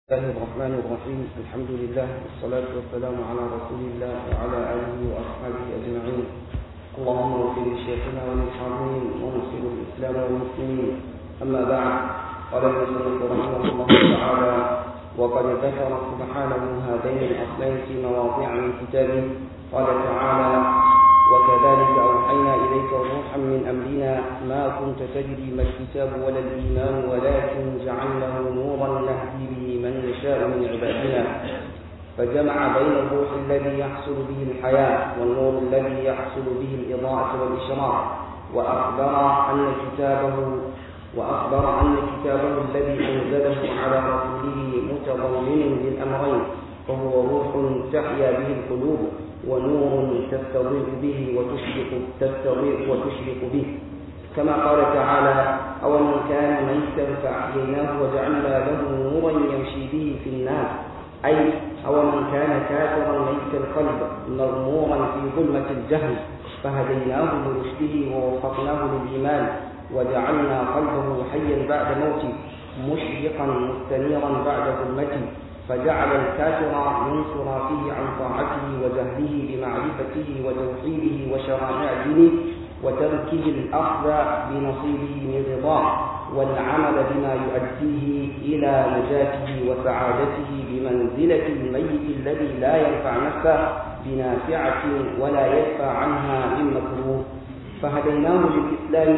الله الرحمن الرحيم الحمد لله والصلاة والسلام على رسول الله وعلى آله وأصحابه أجمعين اللهم اغفر لشيخنا وللحاضرين ونصر الإسلام والمسلمين أما بعد قال المصنف رحمه الله تعالى وقد ذكر سبحانه هذين الأصلين في مواضع من كتابه قال تعالى وكذلك أوحينا إليك روحا من أمرنا ما كنت تدري ما الكتاب ولا الإيمان ولكن جعلناه نورا نهدي به من نشاء من عبادنا فجمع بين الروح الذي يحصل به الحياة والنور الذي يحصل به الإضاءة والإشراق وأخبر أن كتابه وأخبر أن كتابه الذي أنزله على رسوله متضمن للأمرين فهو روح تحيا به القلوب ونور تستضيء به وتشرق تستضيء وتشرق به كما قال تعالى أو من كان ميتا فأحييناه وجعلنا له نورا يمشي به في الناس أي أو من كان كافرا ميت القلب مغمورا في ظلمة الجهل فهديناه لرشده ووفقناه للإيمان وجعلنا قلبه حيا بعد موته مشرقا مستنيرا بعد ظلمته فجعل الكافر ينصر فيه عن طاعته وجهله بمعرفته وتوحيده وشرائع دينه وتركه الأخذ بنصيبه من رضاه والعمل بما يؤديه إلى نجاته وسعادته بمنزلة الميت الذي لا ينفع نفسه بنافعة ولا يدفع عنها من مكروه فهديناه للإسلام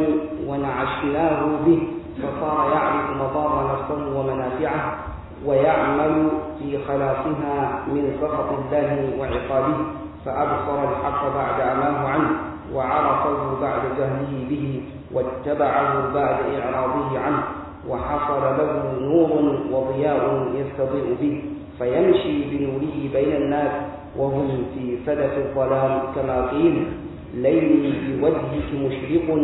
ونعشناه به فصار يعرف مضار نفسه ومنافعه ويعمل في خلاصها من سخط الله وعقابه فأبصر الحق بعد عماه عنه وعرفه بعد جهله به واتبعه بعد إعراضه عنه وحصل له نور وضياء يستضيء به فيمشي بنوره بين الناس وهم في سدف الظلام كما قيل ليلي بوجهك مشرق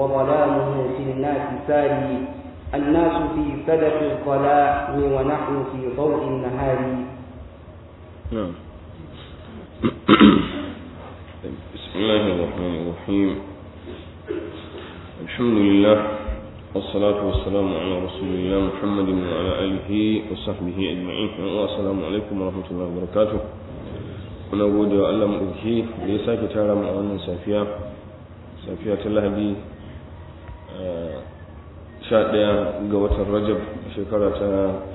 وظلامه في الناس ساري الناس في سدف الظلام ونحن في ضوء النهار نعم بسم الله الرحمن الرحيم الحمد لله والصلاة والسلام على رسول الله محمد وعلى آله وصحبه أجمعين والسلام عليكم ورحمة الله وبركاته muna gode wa Allah maɗauki da ya sake tara mu a wannan safiya safiya ta lahadi sha ɗaya ga watan rajab shekara ta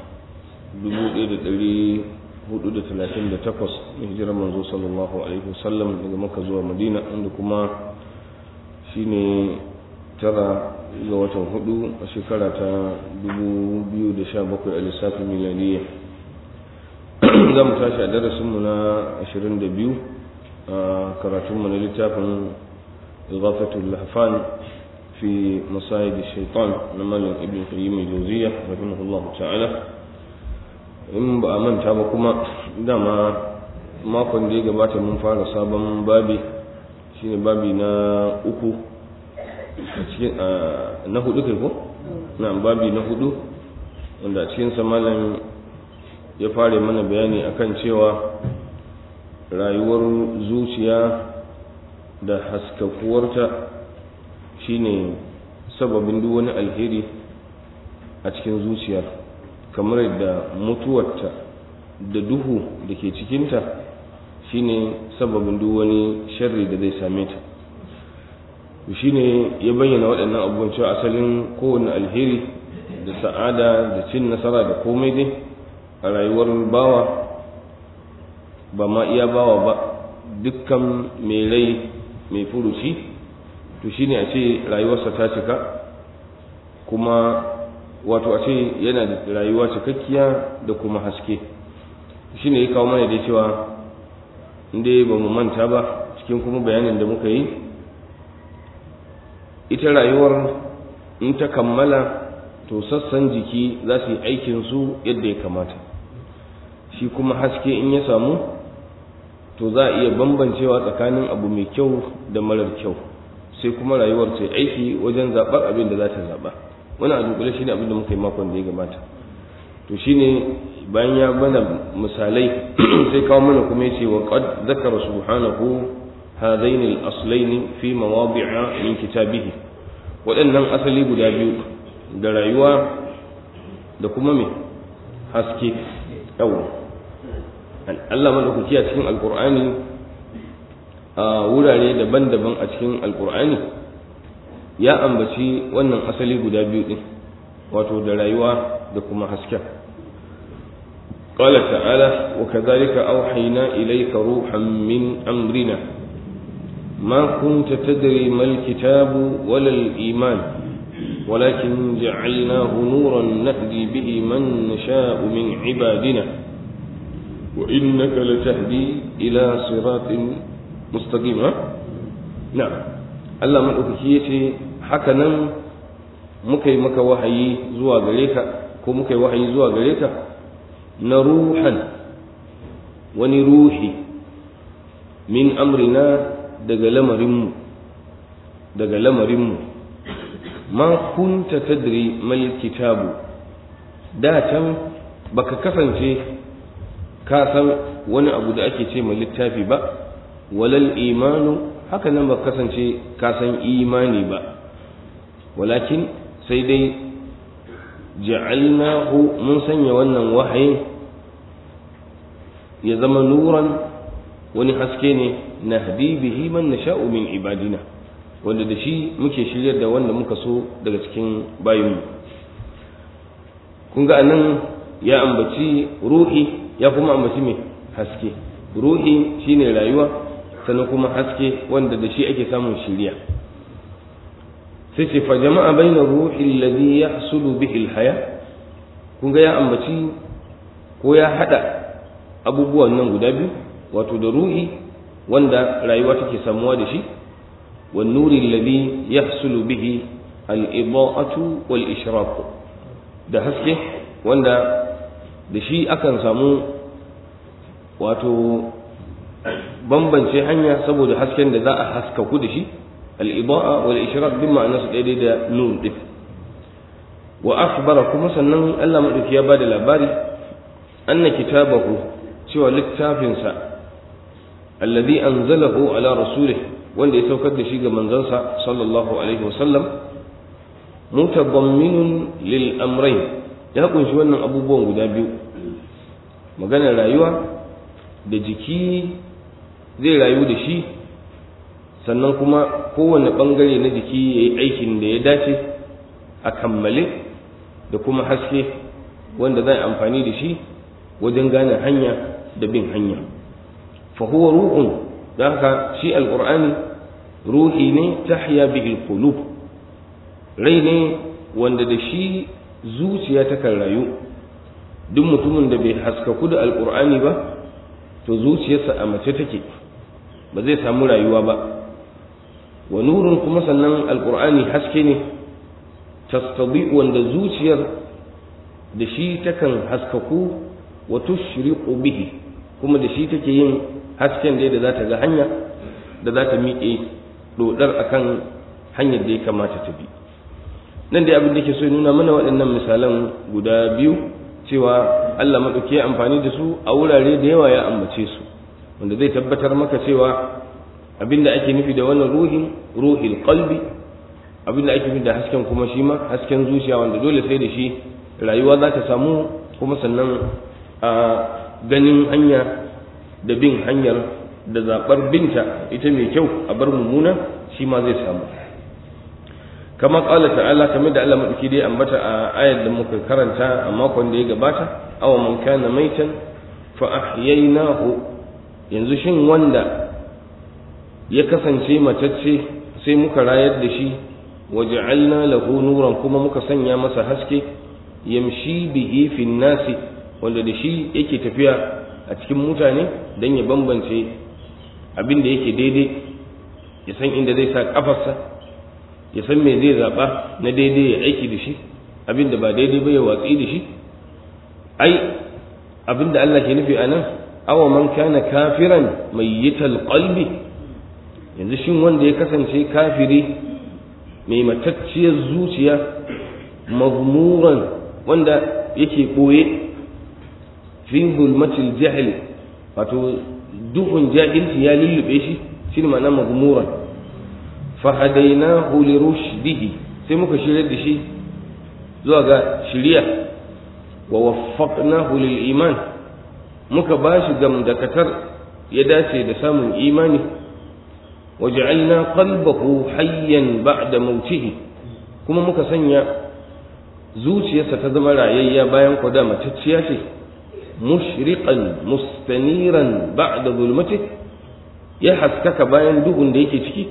1438 na hijirar manzo sallallahu alaihi wasallam daga maka zuwa madina inda kuma shine tara ga watan hudu a shekara ta 2017 a lissafin miladiyya za mu tashi a darasinmu na 22 a karatunmu na littafin igafatul lahfan في مصائد الشيطان نمال ابن قيم الجوزية رحمه الله تعالى in ba a manta ba kuma dama makon da ya gabata mun fara sabon babi shine babi na uku a cikin na hudu kai ko na babi na hudu wanda a cikin malam ya fara mana bayani akan cewa rayuwar zuciya da haskakuwarta shine sababin duk wani alheri a cikin zuciyar kamar yadda mutuwarta da duhu da ke cikinta shine sababin duk wani sharri da zai same ta shine ya bayyana waɗannan abubuwan cewa asalin kowane alheri da sa'ada da cin nasara da komai dai a rayuwar bawa ba ma iya bawa ba dukkan mai rai mai furuci to shine a ce rayuwarsa ta cika kuma wato a ce yana da rayuwa cikakkiya da kuma haske shine ya kawo mana da cewa inda ba mu manta ba cikin kuma bayanin da muka yi ita rayuwar in ta kammala to sassan jiki za su yi aikinsu yadda ya kamata shi kuma haske in ya samu to za a iya bambancewa tsakanin abu mai kyau da marar kyau sai kuma rayuwar ta aiki wajen zaɓar abin da za ta zaɓa wani a dunkule shine abin da muka yi makon da ya gabata to shine bayan ya bana misalai sai kawo mana kuma yace wa qad zakara subhanahu hadain al-aslain fi mawadi'a min kitabihi waɗannan asali guda biyu da rayuwa da kuma me haske yawa Allah madaukaki a cikin alkur'ani a wurare daban-daban a cikin alkur'ani ya ambaci wannan asali guda biyu din wato da rayuwa da kuma hasken قال تعالى وكذلك أوحينا إليك روحا من أمرنا ما كنت تدري ما الكتاب ولا الإيمان ولكن جعلناه نورا نهدي به من نشاء من عبادنا وإنك لتهدي إلى صراط مستقيم نعم Allah maɗaukaki ya ce haka nan muka yi maka wahayi zuwa gare ka ko muka yi wahayi zuwa gare ka na ruhan wani ruhi min amrina daga lamarinmu daga lamarinmu ma kunta tadri mal kitabu da can baka kasance ka san wani abu da ake ce mai littafi ba walal imanu haka nan baka kasance ka san imani ba walakin sai dai ja'alnahu mun sanya wannan wahayin ya zama nuran wani haske ne na bihi man nasha'u min ibadina wanda da shi muke shiryar da wanda muka so daga cikin bayinmu kun ga anan ya ambaci ruhi ya kuma ambaci mai haske ruhi shine rayuwa sannan kuma haske wanda da shi ake samun shiriya sai ce fa jama'a baina ruhi alladhi yahsulu bihi alhaya kun ga ya ambaci ko ya hada abubuwan nan guda biyu wato da ruhi wanda rayuwa take samuwa da shi wan nuri alladhi yahsulu bihi al-ida'atu wal ishraq da haske wanda da shi akan samu wato bambance hanya saboda hasken da za a haskaku da shi al-ida'a wal ishraq din ma'ana su daidai da nur din wa akhbara kuma sannan Allah madauki ya bada labari anna kitabahu cewa littafinsa alladhi anzalahu ala rasulih wanda ya saukar da shi ga manzansa sallallahu alaihi wasallam mutadamminun lil amrayn ya kunshi wannan abubuwan guda biyu maganar rayuwa da jiki zai rayu da shi sannan kuma kowane bangare na jiki ya yi aikin da ya dace a kammale da kuma haske wanda zai amfani da shi wajen gane hanya da bin hanya fahuwa ruhun da haka shi alƙur'ani ruhi ne tahya bihi qulub rai ne wanda da shi zuciya takan rayu duk mutumin da bai haskaku da alƙur'ani ba to zuciyarsa a mace take ba zai samu rayuwa ba wa nurun kuma sannan alƙur'ani haske ne tastadi wanda zuciyar da shi takan haskaku wa tushriqu bihi kuma da shi take yin hasken da da za ta ga hanya da za ta miƙe dodar akan hanyar da ya kamata ta bi nan dai abin da ke so ya nuna mana waɗannan misalan guda biyu cewa Allah maɗauki ya amfani da su a wurare da yawa ya ambace su wanda zai tabbatar maka cewa abin da ake nufi da wannan ruhin ruhil qalbi abin da ake nufi da hasken kuma shi ma hasken zuciya wanda dole sai da shi rayuwa za ta samu kuma sannan a ganin hanya da bin hanyar da zaɓar binta ita mai kyau a bar mummuna shi ma zai samu kama ƙala ta'ala kamar da Allah maɗauki dai ambata a ayar da muka karanta a makon da ya gabata awa man kana maitan fa ahyaynahu yanzu shin wanda ya kasance matacce sai muka rayar da shi wa ja'alna lahu nuran kuma muka sanya masa haske yamshi bihi fin nasi wanda da shi yake tafiya a cikin mutane don ya bambance abin da yake daidai ya san inda zai sa kafarsa ya san me zai zaɓa na daidai ya aiki da shi abin da ba daidai ba ya watsi da shi ai abin da Allah ke nufi a nan awa man kana kafiran mai yital qalbi yanzu shin wanda ya kasance kafiri mai matacciyar zuciya mazmuran wanda yake ɓoye fi zulmatil jahil wato duhun jahilci ya lullube shi shi ne ma'ana mazmuran fahadainahu li rushdihi sai muka shirya da shi zuwa ga shiriya wa waffaqnahu lil iman muka bashi gamdakatar ya dace da samun imani waj'alna qalbahu hayyan ba'da mautihi kuma muka sanya zuciyarsa ta zama rayayya bayan kwada matacciya ce mushriqan mustaniran ba'da zulmati ya haskaka bayan duhun da yake ciki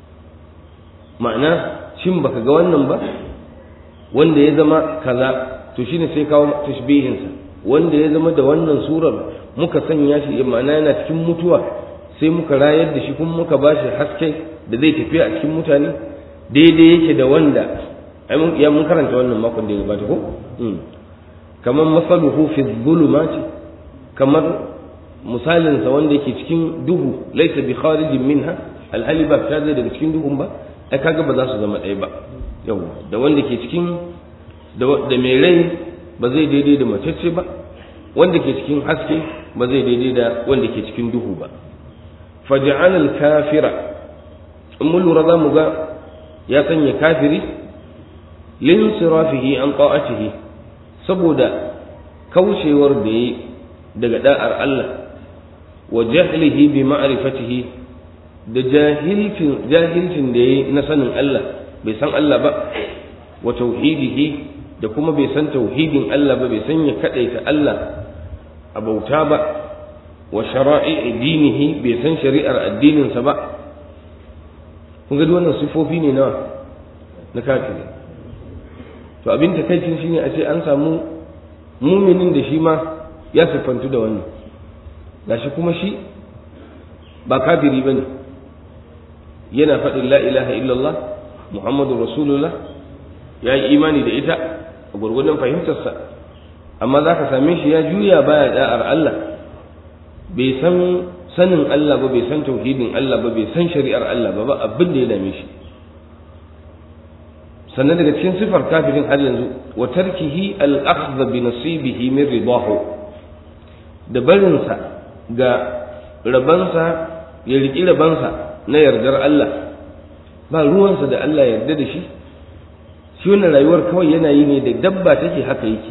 ma'ana shin baka ga wannan ba wanda ya zama kaza to shine sai kawo tashbihinsa wanda ya zama da wannan surar muka sanya shi ma'ana yana cikin mutuwa sai muka rayar da shi kuma muka ba shi haske da zai tafiya a cikin mutane daidai yake da wanda ya mun karanta wannan makon da ya gabata ko kamar masaluhu fi dhulumati kamar misalinsa wanda yake cikin duhu laysa bi kharijin minha alhali ba fita zai daga cikin duhun ba ai kaga ba za su zama ɗaya ba yau da wanda ke cikin da mai rai ba zai daidai da macece ba wanda ke cikin haske ba zai daidai da wanda ke cikin duhu ba faj'al al-kafira in mun lura zamu ga ya sanya kafiri lin sirafihi an ta'atihi saboda kaushewar da yi daga da'ar Allah wa jahlihi bi ma'rifatihi da jahilcin jahilcin da yayi na sanin Allah bai san Allah ba wa tauhidihi da kuma bai san tauhidin Allah ba bai san ya kadaita Allah a bauta ba wa shara'i dinihi bai san shari'ar addininsa ba kun ga wannan sifofi ne nawa na kafiri to abin takaicin shine a ce an samu muminin da shi ma ya siffantu da wannan gashi kuma shi ba kafiri bane yana faɗin la ilaha illallah muhammadu rasulullah ya yi imani da ita a gwargwadon fahimtarsa amma za ka same shi ya juya baya da'ar Allah bai san sanin Allah ba bai san tauhidin Allah ba bai san shari'ar Allah ba ba abin da ya dame shi sannan daga cikin sifar kafirin har yanzu wa tarkihi al-akhdh bi nasibihi min ridahu da barinsa ga rabansa ya riki rabansa na yardar Allah ba ruwansa da Allah yarda da shi shi wannan rayuwar kawai yana yi ne da dabba take haka yake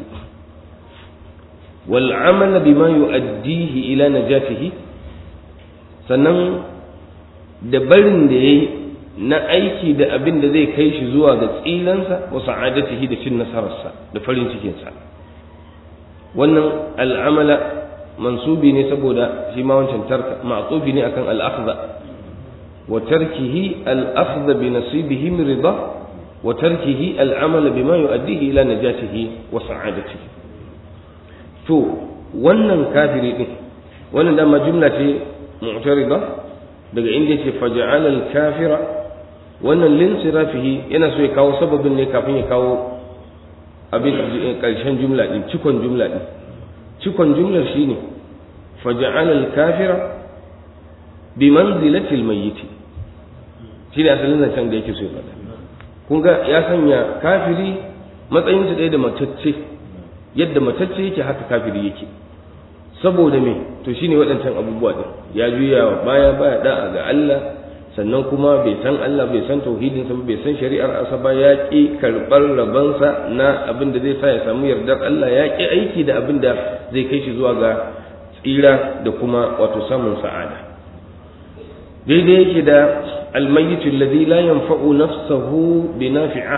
wal amala bima yu'addihi ila najatihi sannan da barin da yayi na aiki da abin da zai kai shi zuwa ga tsilansa wa sa'adatihi da cin nasararsa da farin cikinsa wannan al'amala mansubi ne saboda shi ma wancan tarka ma'tubi ne akan al-akhdha wa tarkihi al-akhdha bi nasibihi min ridha wa tarkihi al-amala bima yu'addihi ila najatihi wa sa'adatihi to wannan kafiri din wannan dama jumla ce mu'tarida daga inda yake faja'ala al-kafira wannan linsirafihi yana so ya kawo sababin ne kafin ya kawo abin karshen jumla din cikon jumla din cikon jumlar shine faja'ala al-kafira bi manzilati al-mayyit shine asalin zancen da yake so ya faɗa kun ga ya sanya kafiri matsayin su ɗaya da matacce yadda matacce yake haka kafiri yake saboda me to shine waɗancan abubuwa din ya juya baya baya da'a ga Allah sannan kuma bai san Allah bai san tauhidinsa bai san shari'ar asa ba ya ƙi karɓar rabansa na abin da zai sa ya samu yardar Allah ya ƙi aiki da abin da zai kai shi zuwa ga tsira da kuma wato samun sa'ada daidai yake da almayyitu alladhi la yanfa'u nafsahu bi nafi'a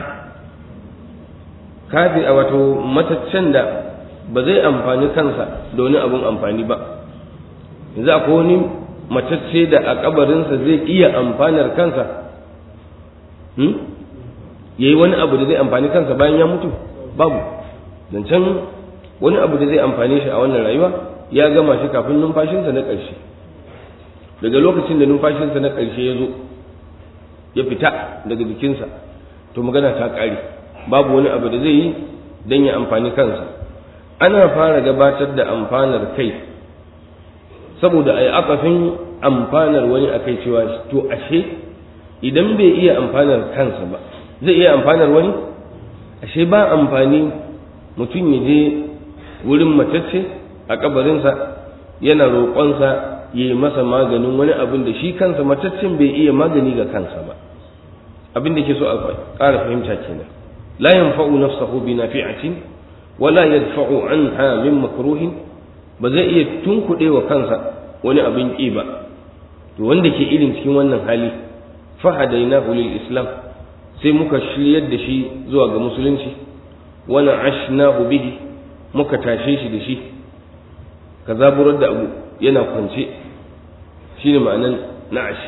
kafi a wato mataccen da ba zai amfani kansa da wani abun amfani ba yanzu akwai wani matacce da a kabarinsa zai iya amfanar kansa ya yi wani abu da zai amfani kansa bayan ya mutu babu zancen wani abu da zai amfani shi a wannan rayuwa ya gama shi kafin numfashinsa na ƙarshe daga lokacin da numfashinsa na ƙarshe ya zo ya fita daga jikinsa to magana ta ƙare babu wani abu da zai yi don ya amfani kansa ana fara gabatar da amfanar kai saboda a yi akafin amfanar wani a kai cewa to ashe idan bai iya amfanar kansa ba zai iya amfanar wani ashe ba amfani mutum ya je wurin matacce a kabarinsa yana roƙonsa ya yi masa maganin wani abin da shi kansa mataccen bai iya magani ga kansa ba abin da ke so a ƙara fahimta kenan la yanfa'u nafsahu bi nafi'atin wala yadfa'u anha min makruhin ba zai iya tunkuɗe wa kansa wani abin ƙi ba to wanda ke irin cikin wannan hali fahadainahu lil islam sai muka shiryar da shi zuwa ga musulunci wani ashnahu bihi muka tashe shi da shi ka zaburar da abu yana kwance shi ne ma'anan na'ash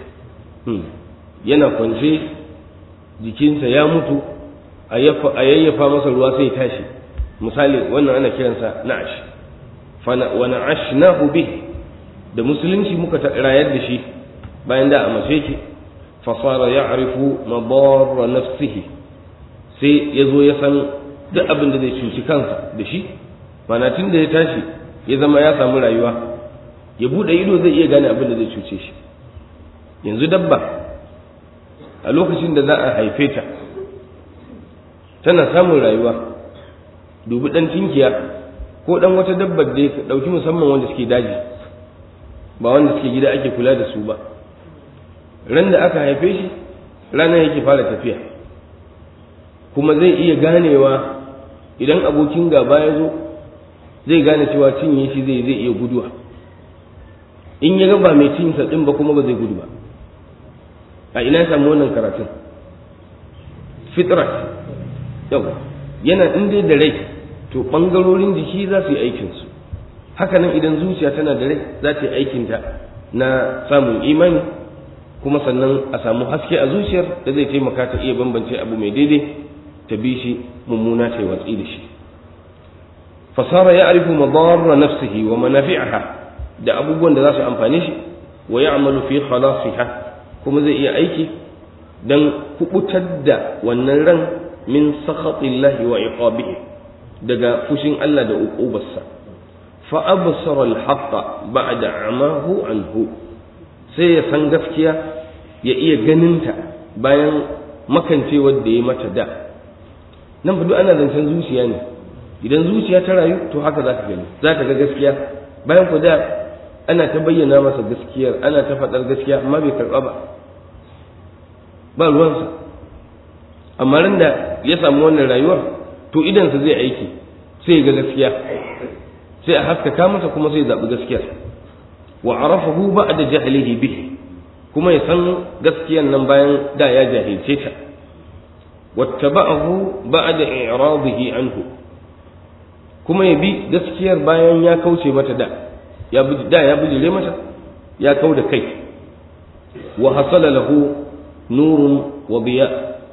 yana kwance jikinsa ya mutu a yayyafa masa ruwa sai tashi misali wannan ana kiransa na'ash wa na'ashnahu bihi da musulunci muka rayar da shi bayan da a mace ki fasara ya arifu mabarra nafsihi sai ya zo ya san duk abin da zai cuci kansa da shi mana tun da ya tashi ya zama ya samu rayuwa ya buɗe ido zai iya gane abin da zai cuce shi yanzu dabba a lokacin da za a haife ta tana samun rayuwa dubi ɗan tinkiya ko ɗan wata dabbar da ya ɗauki musamman wanda suke daji ba wanda suke gida ake kula da su ba ran da aka haife shi ranar yake fara tafiya kuma zai iya ganewa idan abokin gaba ya zo zai gane cewa cinye shi zai zai iya guduwa in ya ba mai cinsa din ba kuma ba zai gudu ba a ina samu wannan karatun fitrat yau yana in dai da rai to ɓangarorin jiki za su yi aikinsu hakanan idan zuciya tana da rai za ta yi aikinta na samun imani kuma sannan a samu haske a zuciyar da zai taimaka ta iya bambance abu mai daidai ta bi shi mummuna ta yi watsi da shi fasara ya arifu madarra nafsihi wa manafi'aha da abubuwan da za su amfane shi wa ya'malu fi khalasiha kuma zai iya aiki dan kubutar da wannan ran min sakhatillahi wa iqabihi daga fushin Allah da uqubarsa fa absara al-haqqa ba'da amahu anhu sai ya san gaskiya ya iya ganinta bayan makancewar da ya mata da nan fa duk ana zancen zuciya ne idan zuciya ta rayu to haka za ka gani za ka ga gaskiya bayan ku da ana ta bayyana masa gaskiyar ana ta faɗar gaskiya amma bai karɓa ba ba ruwansa amma ran da ya samu wannan rayuwar to idansa zai aiki sai ya ga gaskiya sai a haskaka masa kuma sai ya zaɓi gaskiyar wa arafahu ba'da jahlihi bihi kuma ya san gaskiyan nan bayan da ya jahilce ta wattaba'ahu ba'da i'radihi anhu kuma ya bi gaskiyar bayan ya kauce mata da ya bi da ya bijire mata ya kau da kai wa hasala lahu nurun wa biya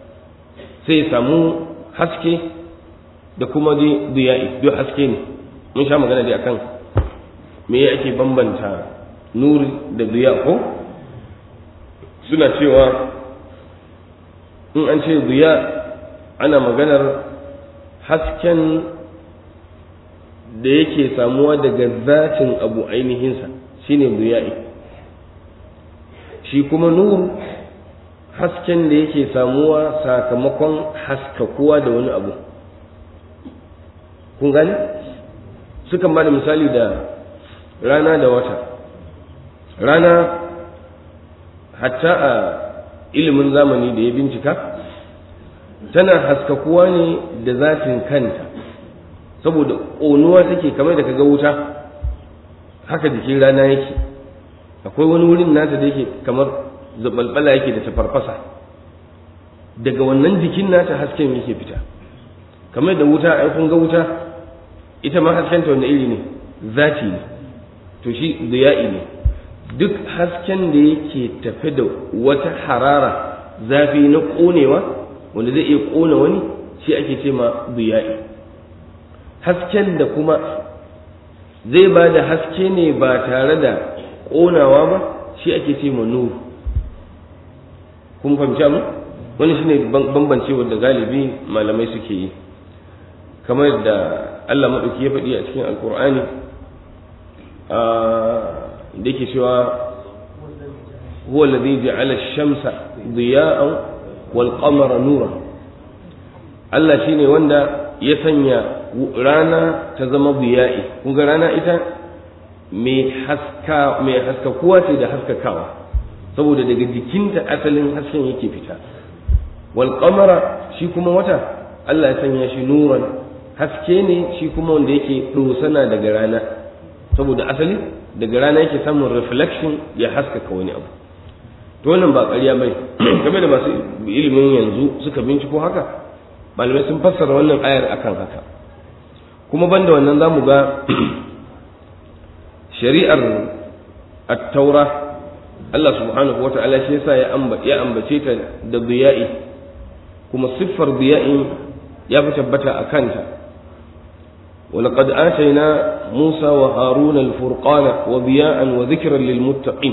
sai samu haske da kuma diya'i duk haske ne mun sha magana dai akan me ake bambanta nuri da diya ko suna cewa in an ce diya ana maganar hasken da yake samuwa daga zatin abu ainihinsa shine diya'i shi kuma nur hasken da yake samuwa sakamakon haskakuwa da wani abu kun gani sukan ba da misali da rana da wata rana hatta a ilimin zamani da ya bincika tana haskakuwa ne da zatin kanta saboda ƙonuwa take kamar da kaga wuta haka jikin rana yake akwai wani wurin nata da yake kamar zabalbala yake da tafarfasa daga wannan jikin nata hasken yake fita kamar da wuta ai kun ga wuta ita ma haskenta wanda iri ne zati ne to shi ziya'i ne duk hasken da yake tafe da wata harara zafi na ƙonewa wanda zai iya ƙona wani shi ake ce ma ziya'i hasken da kuma zai ba da haske ne ba tare da ƙonawa ba shi ake ce ma nuru kun fahimci mu wani shine bambance wanda galibi malamai suke yi kamar da Allah maɗauki ya faɗi a cikin alkur'ani da yake cewa huwa alladhi ja'ala ash-shamsa diya'an wal qamara nuran Allah shine wanda ya sanya rana ta zama diya'i kun ga rana ita mai haska mai haskakuwa ce da haskakawa saboda daga jikinta asalin hasken yake fita wal qamara shi kuma wata Allah ya sanya shi nuran haske ne shi kuma wanda yake dosana daga rana saboda asali daga rana yake samun reflection ya haskaka wani abu to wannan ba ƙarya bai game da masu ilimin yanzu suka binciko haka malamai sun fassara wannan ayar akan haka kuma banda wannan zamu ga shari'ar at-taura Allah subhanahu wa ta'ala shi yasa ya ambace ta da biya'i kuma siffar biya'i ya fi tabbata a kanta ولقد آتينا موسى وهارون الفرقان وضياء وذكرا للمتقين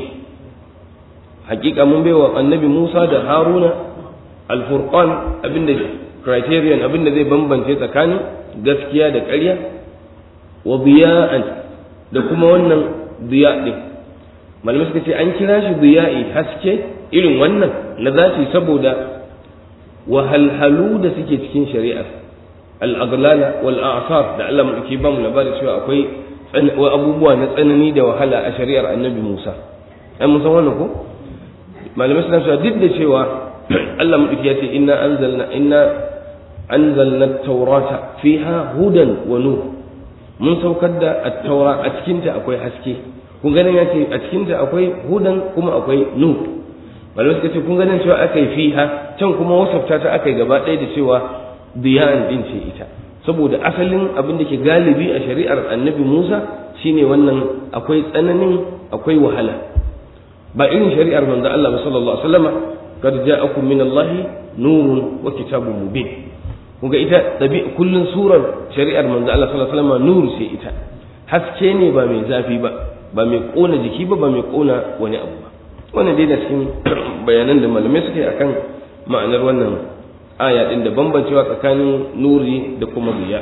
حقيقة من بيوى النبي موسى ده هارون الفرقان أبن criterion abin da zai bambance tsakanin gaskiya da ƙarya wa biya'an da kuma wannan biya ɗin malamai suka ce an kira shi biya'i haske irin wannan na zaci saboda wahalhalu da suke cikin shari'ar al'aglala wal a'sar da Allah mulki ba mu labari cewa akwai abubuwa na tsanani da wahala a shari'ar annabi Musa ai mun san wannan ko malamai suna cewa duk da cewa Allah mulki ya ce inna anzalna inna anzalna at-taurata fiha hudan wa nur mun saukar da at-taura a cikin ta akwai haske kun ganin ya ce a cikin ta akwai hudan kuma akwai nur malamai suka ce kun ganin cewa aka yi fiha can kuma wasafta ta aka yi gaba ɗaya da cewa biyan din ce ita saboda asalin abin da ke galibi a shari'ar annabi Musa shine wannan akwai tsananin akwai wahala ba irin shari'ar manzo Allah sallallahu alaihi wasallam kad ja'akum min Allah nurun wa kitabun mubin kuga ita dabi kullun surar shari'ar manzo Allah sallallahu alaihi wasallam nuru ce ita haske ne ba mai zafi ba ba mai kona jiki ba ba mai kona wani abu ba wannan dai da cikin bayanan da malamai suke akan ma'anar wannan aya din da bambancewa tsakanin nuri da kuma riya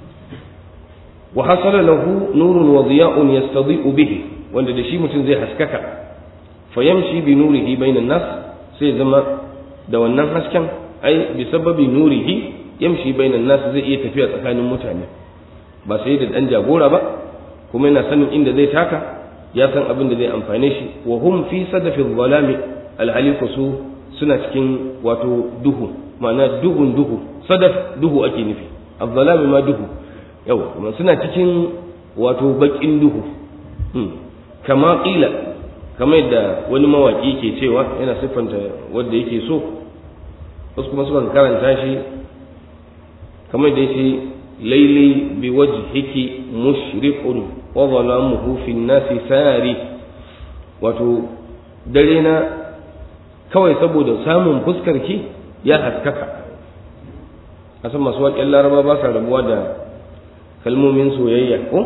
wa hasala lahu nurun wa diya'un yastadi'u bihi wanda da shi mutum zai haskaka fa yamshi bi nurihi bainan nas sai zama da wannan hasken ai bi sababi nurihi yamshi bainan nas zai iya tafiya tsakanin mutane ba sai da dan jagora ba kuma yana sanin inda zai taka ya san abin da zai amfane shi wa hum fi sadafi dhalami alhali su suna cikin wato duhu ma'ana duhun duhu sadaf duhu ake nufi azzalami ma duhu yau kuma suna cikin wato bakin duhu kama ƙila kamar yadda wani mawaƙi ke cewa yana siffanta wanda yake so wasu kuma sukan karanta shi kamar da yake laili bi wajhiki mushriqun wa zalamuhu fi nasi sari wato dare na kawai saboda samun fuskarki ya haskaka a san masu waƙen laraba ba sa rabuwa da kalmomin soyayya ko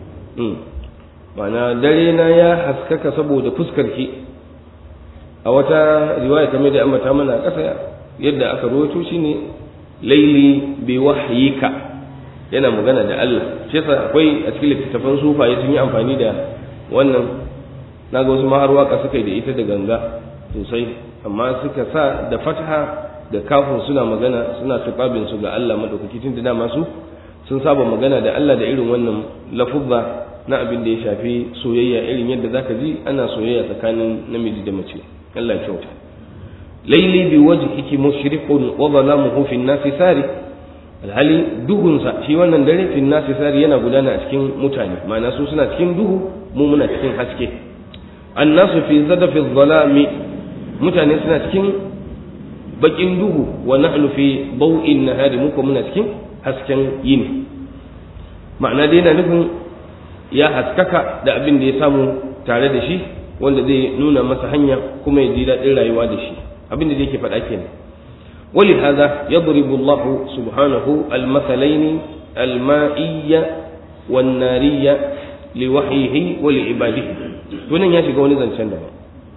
mana dare na ya haskaka saboda fuskarki a wata riwaya kamar da ambata mana ƙasa yadda aka rawaito shi ne laili bi wahyika yana magana da Allah shi yasa akwai a cikin littattafan sufaye sun yi amfani da wannan naga wasu ma har waka suka yi da ita da ganga sosai amma suka sa da fatha da kafin suna magana suna tuƙabin su ga Allah madaukaki tun da dama su sun saba magana da Allah da irin wannan lafuzza na abin da ya shafi soyayya irin yadda zaka ji ana soyayya tsakanin namiji da mace Allah ya kyauta laili bi wajhiki mushriqun wa zalamuhu fi nasi sari alhali duhunsa shi wannan dare fi nasi sari yana gudana a cikin mutane ma'ana su suna cikin duhu mu muna cikin haske annasu fi zadafi dhalami mutane suna cikin bakin duhu wa nahnu fi bau'in nahari muka muna cikin hasken yini ma'ana dai yana nufin ya haskaka da abin da ya samu tare da shi wanda zai nuna masa hanya kuma ya ji daɗin rayuwa da shi abin da yake faɗa kenan ولهذا يضرب الله سبحانه المثلين المائية والنارية لوحيه ولعباده tunan ya shiga wani zancen daban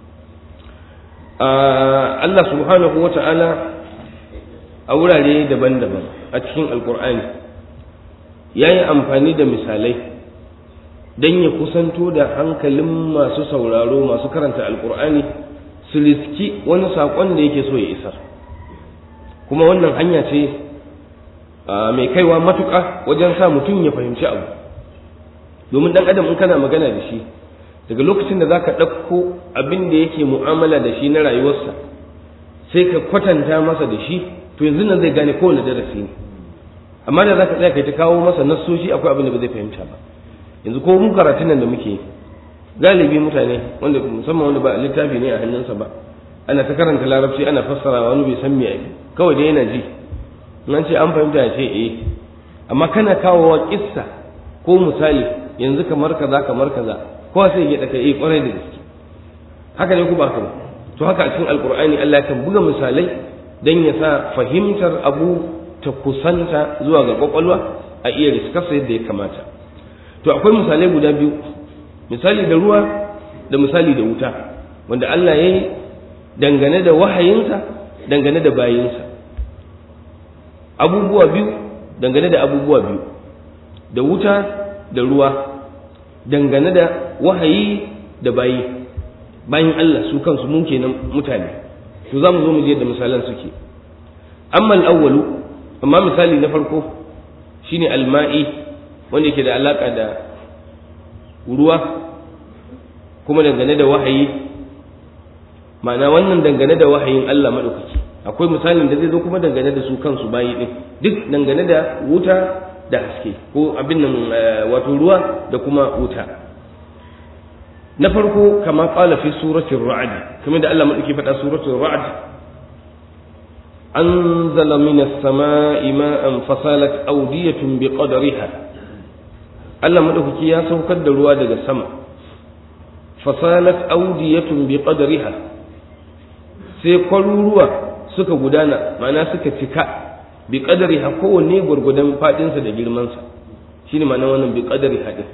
Allah subhanahu wa ta'ala a wurare daban-daban a cikin alkur'ani ya yi amfani da misalai don ya kusanto da hankalin masu sauraro masu karanta alkur'ani su riski wani saƙon da yake so ya isar kuma wannan hanya ce mai kaiwa matuƙa wajen sa mutum ya fahimci abu domin ɗan adam in kana magana da shi daga lokacin da za ka ɗauko abin da yake mu'amala da shi na rayuwarsa sai ka kwatanta masa da shi to yanzu nan zai gane kowane darasi ne amma da za ka tsaya kai ta kawo masa nassoshi akwai abin da ba zai fahimta ba yanzu ko mun karatun nan da muke galibi mutane wanda musamman wanda ba littafi ne a hannunsa ba ana ta karanta larabci ana fassara wani bai san me ake kawai dai yana ji nan ce an fahimta ya ce eh amma kana kawowa kissa ko misali yanzu kamar kaza kamar kaza ko sai ya daka eh kwarai da gaske haka ne ku ba ba to haka a cikin alqur'ani Allah kan buga misalai dan ya sa fahimtar abu ta kusanta zuwa ga kwakwalwa a iya riskarsa yadda ya kamata to akwai misalai guda biyu misali da ruwa da misali da wuta wanda Allah ya yi dangane da wahayinsa dangane da bayinsa abubuwa biyu dangane da abubuwa biyu da wuta da ruwa dangane da wahayi da bayi bayin Allah su kansu mun kenan mutane to za mu zo mu je da misalan suke amma al-awwalu amma misali na farko shine alma'i wanda yake da alaka da ruwa kuma dangane da wahayi ma'ana wannan dangane da wahayin Allah madaukaki akwai misalin da zai zo kuma dangane da su kansu bayi din duk dangane da wuta da haske ko abin nan wato ruwa da kuma wuta na farko kama qala fi suratul ra'd kamar da Allah madauki faɗa suratul ra'd أنزل من السماء ماء فصالت أودية بقدرها Allah madaukaki ya saukar da ruwa daga sama fasalat audiyatun bi qadriha sai kwaruruwa suka gudana ma'ana suka cika bi qadriha kowanne gurgudan fadinsa da girmansa shine ma'ana wannan bi qadriha din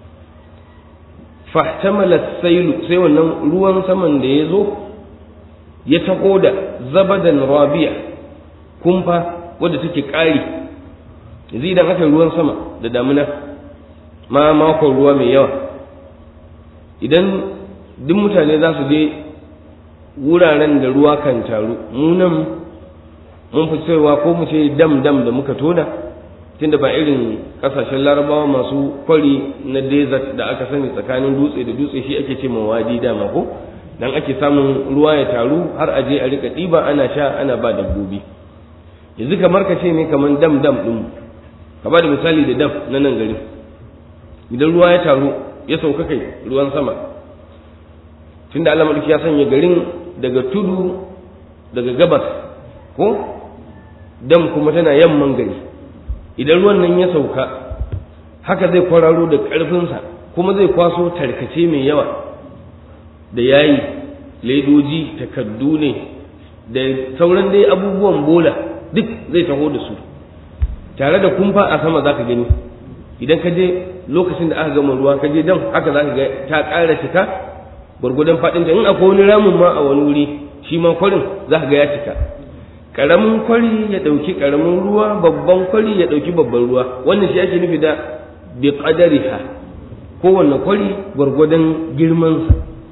fahtamalat sailu sai wannan ruwan saman da ya zo ya taho da zabadan rabi'a kumfa wadda take ƙari yanzu idan aka ruwan sama da damuna ma makon ruwa mai yawa idan duk mutane za su je wuraren da ruwa kan taru munan mun fi cewa ko mu ce dam dam da muka tona tunda ba irin kasashen larabawa masu kwari na desert da aka sani tsakanin dutse da dutse shi ake ce wadi dama ko dan ake samun ruwa ya taru har a je a rika ɗiba ana sha ana ba dabbobi yanzu kamar ka ce ne kamar dam dam ɗin ka ba da misali da dam na nan garin idan ruwa ya taru ya sauka kai ruwan sama tunda Allah madauki ya sanya garin daga tudu daga gabas ko dam kuma tana yamman gari idan ruwan nan ya sauka haka zai kwararo da ƙarfinsa kuma zai kwaso tarkace mai yawa da yayi ledoji takaddu ne da sauran dai abubuwan bola duk zai taho da su tare da kumfa a sama za ka gani idan ka je lokacin da aka gama ruwa ka je dan haka za ka ga ta ƙara cika gwargwadon faɗin ta in akwai wani ramin ma a wani wuri shi ma kwarin za ka ga ya cika ƙaramin kwari ya ɗauki ƙaramin ruwa babban kwari ya ɗauki babban ruwa wannan shi ake nufi da bi qadariha kowanne kwari gwargwadon girmansa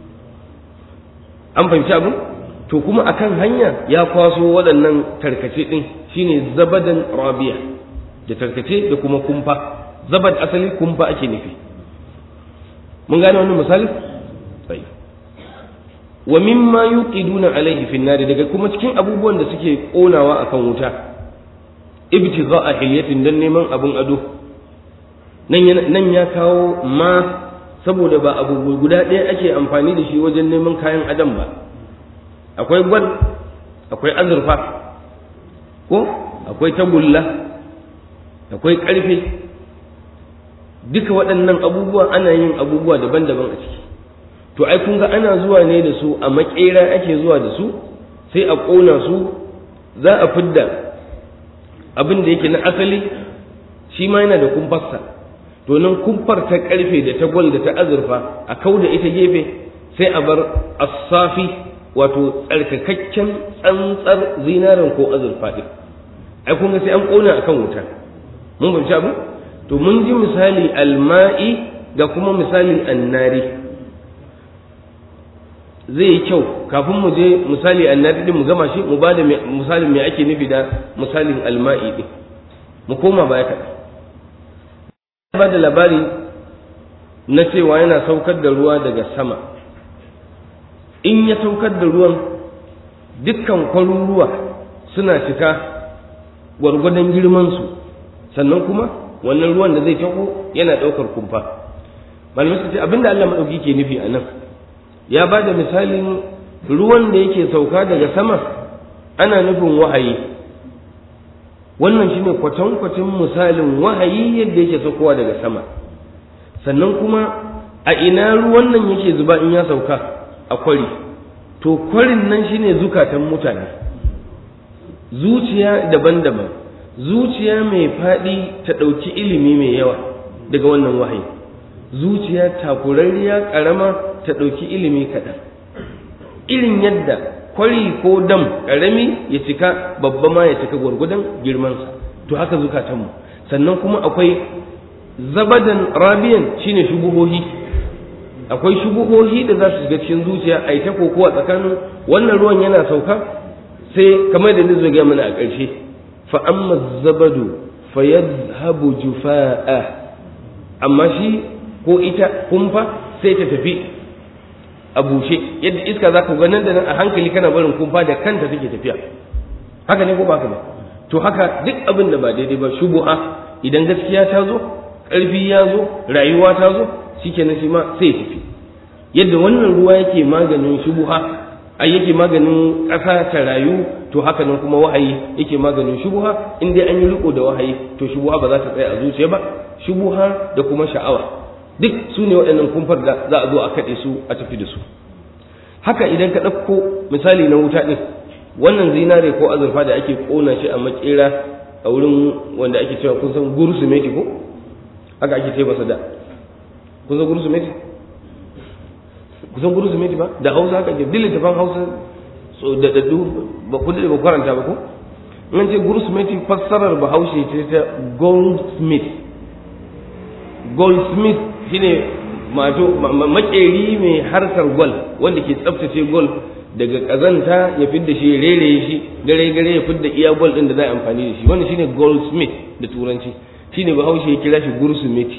an fahimci abin to kuma akan hanya ya kwaso waɗannan tarkace ɗin shine zabadan rabiya da tarkace da kuma kumfa zabad asali kumfa ake nufi mun gane wannan misali sai wa mimma yuqiduna alaihi fi nari daga kuma cikin abubuwan da suke konawa akan wuta ibtigha'a hilyatin dan neman abun ado nan nan ya kawo ma saboda ba abu guda ɗaya ake amfani da shi wajen neman kayan adam ba akwai gwal akwai azurfa ko akwai tagulla akwai ƙarfe duka waɗannan abubuwa ana yin abubuwa daban-daban a ciki to ai kun ga ana zuwa ne da su a makera ake zuwa da su sai a ƙona su za a fidda abin da yake na asali shi ma yana da kumfarsa to nan kumfar ta ƙarfe da ta gwal da ta azurfa a kau da ita gefe sai a bar asafi wato tsarkakakken tsantsar zinarin ko azurfa ɗin ai kun ga sai an ƙona akan wuta mun fahimci abu to mun ji misali alma'i ga kuma misalin annari zai yi kyau kafin mu je misali annari din mu gama shi mu bada misalin me ake nufi da misalin alma'i din mu koma baya kaɗan ba da labari na cewa yana saukar da ruwa daga sama in ya saukar da ruwan dukkan kwaruruwa suna cika gwargwadon girmansu sannan kuma wannan ruwan da zai taho yana ɗaukar kumfa malamai suka ce abinda Allah madauki ke nufi a nan ya ba da misalin ruwan da yake sauka daga sama ana nufin wahayi wannan shine kwatankwacin misalin wahayi yadda yake saukowa daga sama sannan kuma a ina ruwan nan yake zuba in ya sauka a kwari to kwarin nan shine zukatan mutane zuciya daban-daban zuciya mai faɗi ta ɗauki ilimi mai yawa daga wannan wahayi zuciya takurarriya ƙarama ta ɗauki ilimi kaɗan irin yadda kwari ko dam ƙarami ya cika babba ma ya cika gwargwadon girmansa to haka zukatanmu sannan kuma akwai zabadan rabiyan shine shubuhohi akwai shubuhohi da za su shiga cikin zuciya a yi ta kokowa tsakanin wannan ruwan yana sauka sai kamar da nizo ga mana a ƙarshe fa amma zabadu fa yadhhabu jufaa amma shi ko ita kumfa sai ta tafi a bushe yadda iska za ka ga nan da nan a hankali kana barin kumfa da kanta take tafiya haka ne ko ba haka ba to haka duk abin da ba daidai ba shubuha idan gaskiya ta zo ƙarfi ya zo rayuwa ta zo shikenan shi ma sai ya tafi yadda wannan ruwa yake maganin shubuha ai yake maganin ƙasa ta rayu to haka nan kuma wahayi yake maganin shubuha in dai an yi riko da wahayi to shubuha ba za ta tsaya a zuciya ba shubuha da kuma sha'awa duk su ne waɗannan kumfar da za a zo a kaɗe su a tafi da su haka idan ka ɗauko misali na wuta ɗin wannan zinare ko azurfa da ake ƙona shi a makera a wurin wanda ake cewa kun san gurusumeti ko haka ake ce masa da kun san gurusumeti kun san gurusumeti ba da hausa haka ke dilin tafan hausa so da daddu ba kun da ba karanta ba ko in ce gurusumeti fassarar bahaushe ce ta goldsmith goldsmith shine mato makeri mai harkar gwal wanda ke tsaftace gwal daga kazanta ya fidda shi ya rere shi gare gare ya fidda iya gwal din da za a amfani da shi wannan shine goldsmith da turanci shine bahaushe ya kira shi gursumeti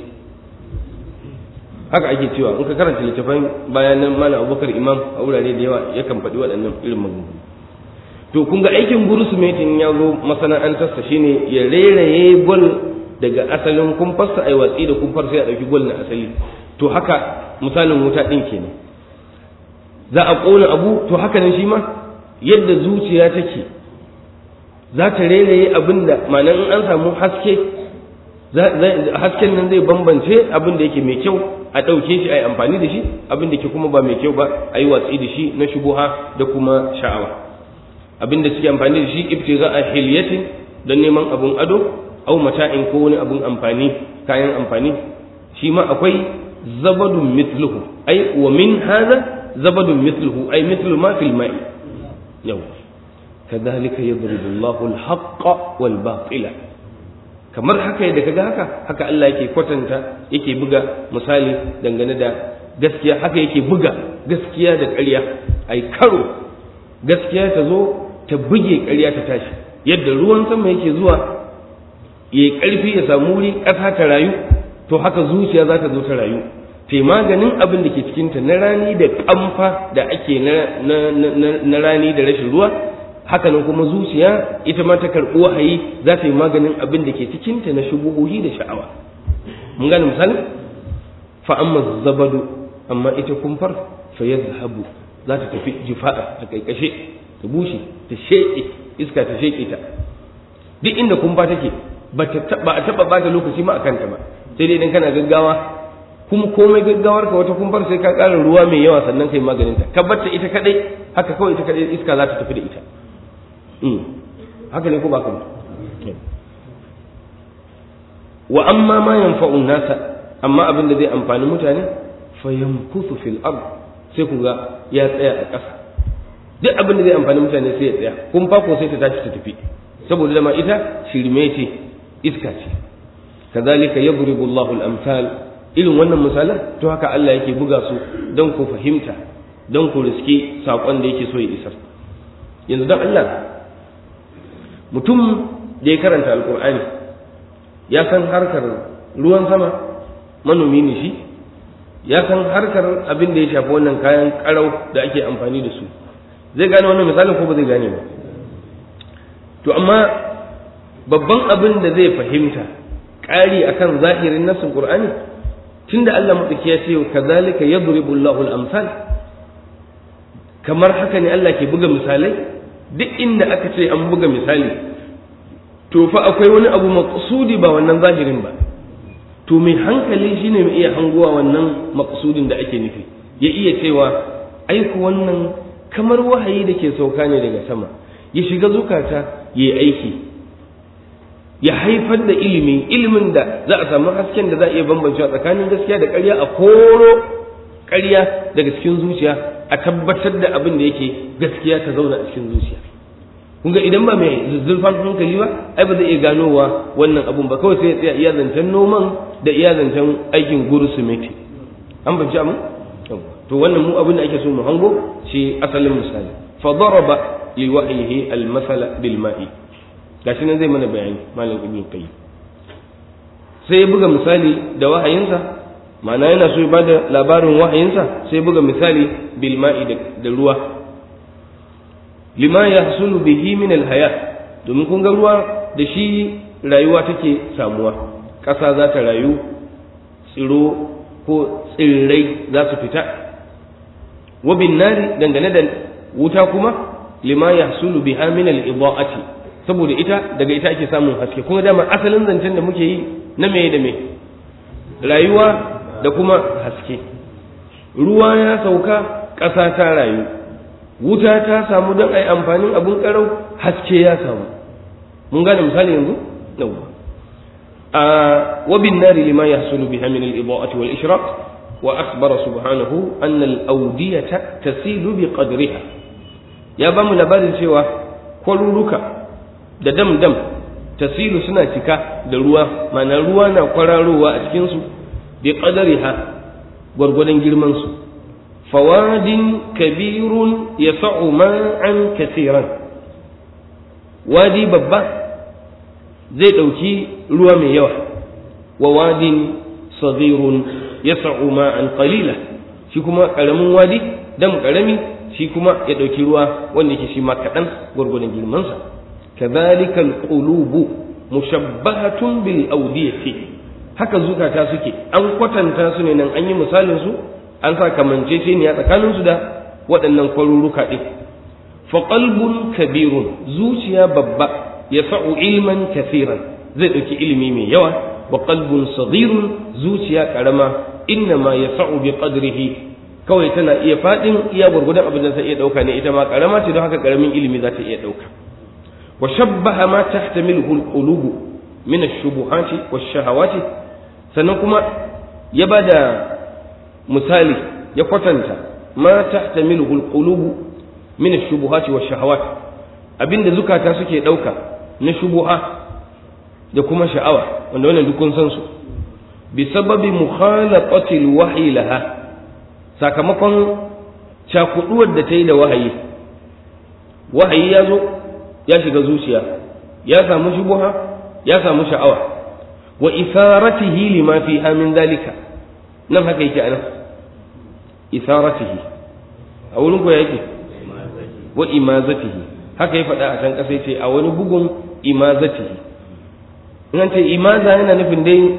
haka ake cewa in ka karanta littafin bayanan malam abubakar imam a wurare da yawa yakan faɗi waɗannan irin maganganu to kun ga aikin gurusumetin ya zo masana'antarsa shine ya reraye gwal daga asalin kumfarsa a yi watsi da kumfar sai a ɗauki gwal na asali to haka misalin wuta ɗin kenan za a ƙona abu to haka nan shi ma yadda zuciya take za ta reraye abin da ma'anar in an samu haske hasken nan zai bambance abin da yake mai kyau a ɗauke shi a yi amfani da shi abin da ke kuma ba mai kyau ba a yi watsi da shi na shubuha da kuma sha'awa abin da suke amfani da shi ibtiga a hilyatin don neman abun ado au mata'in ko wani abun amfani kayan amfani shi ma akwai zabadun mithluhu ai wa min hadha zabadun mithluhu ai mithlu ma fil ma'i yau kadhalika yadribu Allahu al-haqqa wal batila kamar haka da kaga haka haka Allah yake kwatanta yake buga misali dangane da gaskiya haka yake buga gaskiya da ƙarya ai karo gaskiya ta zo ta buge ƙarya ta tashi yadda ruwan sama yake zuwa ya ƙarfi ya samu wuri ƙasa ta rayu to haka zuciya za ta zo ta rayu te maganin abin da ke cikinta na rani da ƙamfa da ake na rani da rashin ruwa haka nan kuma zuciya ita ma ta karɓi wahayi za ta yi maganin abin da ke cikinta na shubuhuhi da sha'awa mun gane misali fa amma zabadu amma ita kumfar fa yazhabu za ta tafi jifa'a ta kaikashe ta bushe ta sheƙe iska ta sheƙe ta duk inda kumfa take ba a taɓa bata lokaci ma a kanta ba sai dai idan kana gaggawa kuma komai gaggawar ka wata kumfar sai ka ƙara ruwa mai yawa sannan kai maganin ta ka batta ita kadai haka kawai ita kadai iska za ta tafi da ita haka ne ko ba ka wa amma ma yanfa'un nasa amma abin da zai amfani mutane fa yamkuthu fil ard sai ku ga ya tsaya a ƙasa duk abin da zai amfani mutane sai ya tsaya kun ko sai ta tashi ta tafi saboda dama ita shirme ce iska ce kazalika yadribu Allahu al-amsal irin wannan misalan to haka Allah yake buga su don ku fahimta don ku riski sakon da yake so ya isar yanzu dan Allah mutum da ya karanta alkur'ani ya san harkar ruwan sama manomi ne shi ya san harkar abin da ya shafi wannan kayan karau da ake amfani da su zai gane wannan misalin ko ba zai gane ba to amma babban abin da zai fahimta ƙari akan zahirin nassin qur'ani tunda Allah madauki ya ce kazalika yadribu Allahu al-amsal kamar haka ne Allah ke buga misalai duk inda aka ce an buga misali to fa akwai wani abu maqsudi ba wannan zahirin ba to mai hankali shine mai iya hanguwa wannan maqsudin da ake nufi ya iya cewa aiku wannan kamar wahayi da ke sauka ne daga sama ya shiga zukata ya aiki ya haifar da ilimi ilimin da za a samu hasken da za a iya bambancewa tsakanin gaskiya da ƙarya a koro ƙarya daga cikin zuciya a tabbatar da abin da yake gaskiya ta zauna a cikin zuciya kun ga idan ba mai zuzzurfan hankali ba ai ba zai iya ganowa wannan abun ba kawai sai ya tsaya iya zancen noman da iya zancen aikin gurusumeti an banci abin to wannan mu abin da ake so mu hango shi asalin misali fa daraba li wahyihi al masala bil ma'i gashi nan zai mana bayani malam ibn qayyim sai ya buga misali da wahayinsa ma'ana yana so ya bada labarin wahayinsa sai ya buga misali bil ma'i da ruwa lima yahsulu bihi min al haya domin kun ga ruwa da shi rayuwa take samuwa ƙasa za ta rayu tsiro ko tsirrai za su fita wabin nari dangane da wuta kuma lima yahsulu biha min al-idaati saboda ita daga ita ake samun haske kuma dama asalin zancen da muke yi na me da me rayuwa da kuma haske ruwa ya sauka ƙasa ta rayu wuta ta samu don ai amfanin abun karau haske ya samu mun gane misali yanzu yawwa وبالنار لما يحصل بها من الإضاءة والإشراق وأخبر سبحانه أن الأودية تسيل بقدرها يا بام لبارد سوى كلولك da dam dam tasilu suna cika da ruwa mana ruwa na kwararowa a cikinsu bi qadariha gwargwadon girman su fawadin kabirun yasa'u ma'an kasiran wadi babba zai ɗauki ruwa mai yawa wa wadin saghirun yas'u ma'an qalila shi kuma ƙaramin wadi dam ƙarami shi kuma ya ɗauki ruwa wanda yake shi ma kaɗan gwargwadon girmansa kadhalika alqulubu mushabbahatun bil awdiyati haka zukata suke an kwatanta su ne nan an yi misalin su an sa kamanceceniya tsakanin su da waɗannan kwaruruka ɗin fa qalbun kabirun zuciya babba yasa'u ilman kafiran zai ɗauki ilimi mai yawa wa qalbun saghirun zuciya karama inna ma yasa'u bi qadrihi kawai tana iya fadin iya gurgudan abin da zai iya dauka ne ita ma karama ce don haka karamin ilimi za ta iya dauka wa shabbaha ma tahtamiluhu alqulub min ash-shubuhati wash-shahawati sannan kuma ya bada misali ya kwatanta ma tahtamiluhu alqulub min ash-shubuhati wash-shahawati abinda zukata suke dauka na shubuha da kuma sha'awa wanda wannan duk kun san su bi sababi mukhalaqati alwahyi laha sakamakon cakuduwar da ta yi da wahayi wahayi ya zo ya shiga zuciya ya samu shubuha ya samu sha'awa wa isaratihi lima fiha min dalika nan haka yake anan isaratihi a wurin ko yake wa imazatihi haka ya faɗa a can ƙasa yace a wani bugun imazatihi in ce imaza yana nufin dai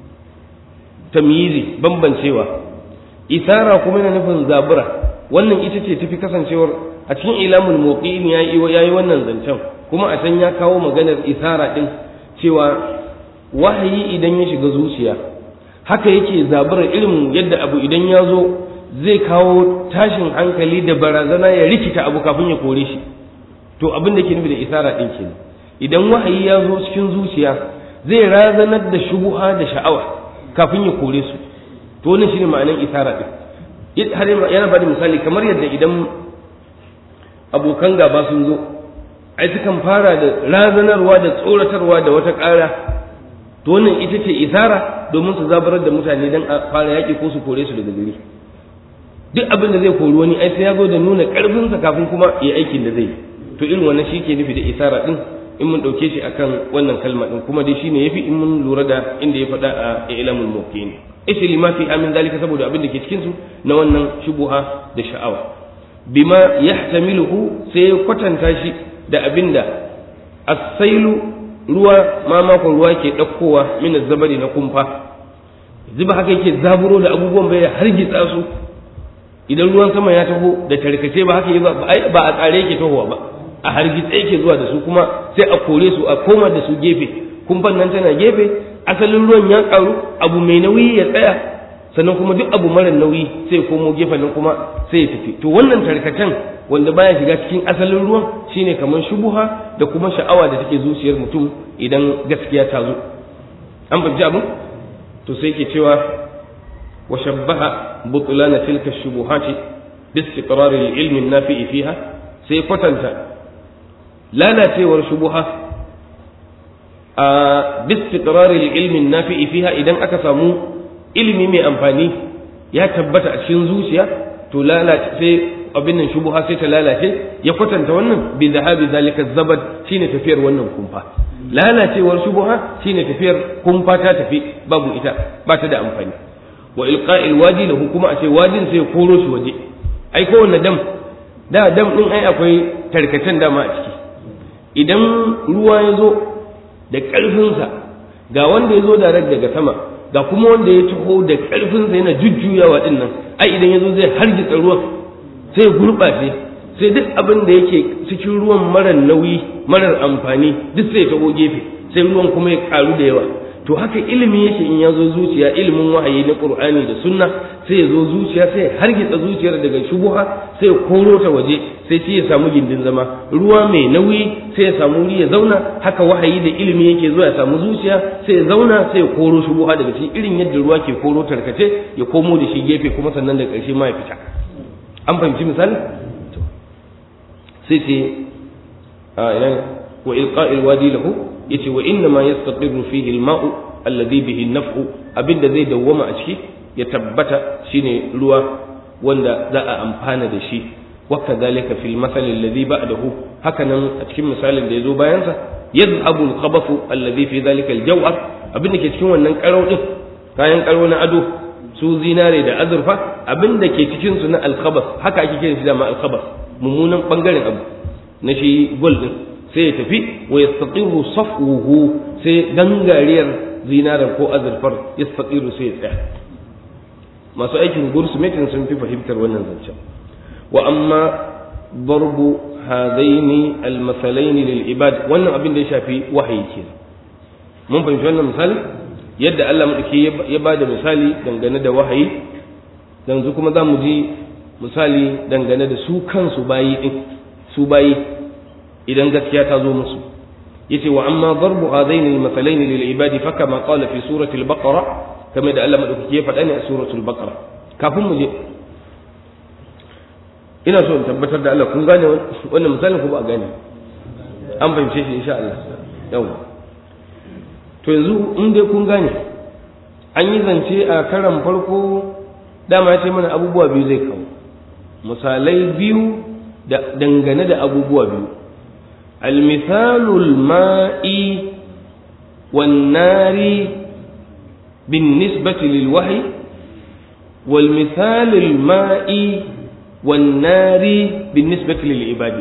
tamyizi bambancewa isara kuma yana nufin zabura wannan ita ce tafi kasancewar a cikin ilamul muqin ya yi wannan zancen kuma a can ya kawo maganar isara din cewa wahayi idan ya shiga zuciya haka yake zaburar irin yadda abu idan ya zo zai kawo tashin hankali da barazana ya rikita abu kafin ya kore shi to abin da ke nufi da isara din kenan idan wahayi ya zo cikin zuciya zai razanar da shubuha da sha'awa kafin ya kore su to wannan shine ma'anar isara din har yana bada misali kamar yadda idan abokan gaba sun zo ai sukan fara da razanarwa da tsoratarwa da wata ƙara to wannan ita ce isara domin su zabarar da mutane dan a fara yaƙi ko su kore su daga gari duk abin da zai kori wani ai sai ya zo da nuna ƙarfinsa kafin kuma ya aikin da zai to irin wannan shi ke nufi da isara din in mun ɗauke shi akan wannan kalma ɗin kuma dai shine yafi in mun lura da inda ya faɗa a ilamul muqin isi lima fi amin zalika saboda abin da ke cikin su na wannan shubuha da sha'awa bima yahtamiluhu sai ya kwatanta shi da abin da as-sailu ruwa ma makon ruwa ke ɗaukowa min zabari na kumfa zuba haka yake zaburo da abubuwan bai hargitsa su idan ruwan sama ya taho da tarkace ba haka ba a tsare yake tahowa ba a hargitsa yake zuwa da su kuma sai a kore su a koma da su gefe kumfan nan tana gefe asalin ruwan ya karu abu mai nauyi ya tsaya sannan kuma duk abu mara nauyi sai ya komo gefen nan kuma sai ya tafi to wannan tarkacen wanda baya shiga cikin asalin ruwan shine kamar shubuha da kuma sha'awa da take zuciyar mutum idan gaskiya ta zo an fahimci abin to sai ke cewa wa shabbaha butlana tilka shubuhati bi istiqrar al-ilm an-nafi fiha sai kwatanta lalacewar shubuha a bi istiqrar al-ilm an-nafi fiha idan aka samu ilimi mai amfani ya tabbata a cikin zuciya to lalace sai abin nan shubuha sai ta lalace ya kwatanta wannan bi zahabi zalika zabad shine tafiyar wannan kumfa lalacewar shubuha shine tafiyar kumfa ta tafi babu ita ba ta da amfani wa ilqa'il wadi lahu kuma a ce wadin sai koro shi waje ai kowanne dam da dam din ai akwai tarkacen dama a ciki idan ruwa ya zo da ƙarfinsa ga wanda ya zo da daga sama ga kuma wanda ya taho da ƙarfinsa yana jujjuyawa din nan ai idan ya zo zai hargitsa ruwan sai gurɓace sai duk abin da yake cikin ruwan marar nauyi marar amfani duk sai taho gefe sai ruwan kuma ya karu da yawa to haka ilimi yake in ya zo zuciya ilimin wahayi na qur'ani da sunna sai ya zo zuciya sai hargitsa zuciyar daga shubuha sai ya koro ta waje sai shi ya samu gindin zama ruwa mai nauyi sai ya samu wuri ya zauna haka wahayi da ilimi yake zuwa ya samu zuciya sai ya zauna sai ya koro shubuha daga cikin irin yadda ruwa ke koro tarkace ya komo da shi gefe kuma sannan da ƙarshe ma ya fita an fahimci misali sai ce a ina wa ilqa'il wadi lahu yace wa inna ma yastaqirru fihi al-ma'u alladhi bihi an-naf'u abinda zai dawwama a ciki ya tabbata shine ruwa wanda za a amfana da shi wa kadhalika fil masal alladhi ba'dahu hakanan a cikin misalin da yazo bayan sa yadhhabu al-khabathu alladhi fi dhalika al-jaw'ar abinda ke cikin wannan karo din kayan karo na ado su zinare da azurfa abinda ke cikin su na al-khabath haka ake kiran shi da ma al-khabath mummunan bangaren abu na shi gold din sai ya tafi wa yastaqiru safwuhu sai gangariyar zinarar ko azurfar yastaqiru sai ya tsaya masu aikin gursmetin sun fi fahimtar wannan zancen wa amma darbu hadaini almasalaini lil ibad wannan abin da ya shafi wahayi ke mun fahimci wannan misali yadda Allah madauki ya ba da misali dangane da wahayi yanzu kuma za mu ji misali dangane da su kansu bayi din su bayi idan gaskiya ta zo musu yace wa amma darbu hadaini almasalain lil ibadi fa kama qala fi surati al-baqara kama da Allah madaukaki ya faɗa ne a suratul baqara kafin mu je ina so in tabbatar da Allah kun gane wannan misalin ko ba a gane an fahimce shi insha Allah yawa to yanzu in dai kun gane an yi zance a karan farko dama ya ce mana abubuwa biyu zai kawo misalai biyu da dangane da abubuwa biyu المثال الماء والنار بالنسبة للوحي والمثال الماء والنار بالنسبة للعباد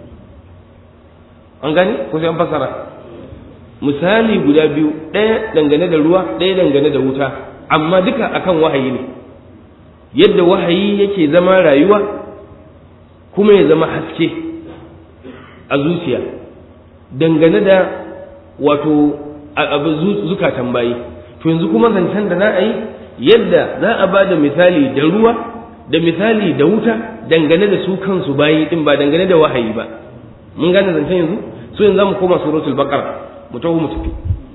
an gane ko sai an fasara misali guda biyu ɗaya dangane da ruwa ɗaya dangane da wuta amma duka akan wahayi ne yadda wahayi yake zama rayuwa kuma ya zama haske a zuciya dangane da wato abu zukatan bayi to yanzu kuma zancen da za a yi yadda za a ba da misali da ruwa da misali da wuta dangane da su kansu bayi din ba dangane da wahayi ba mun gane zancen yanzu so yanzu zamu koma suratul baqara mu taho mu tafi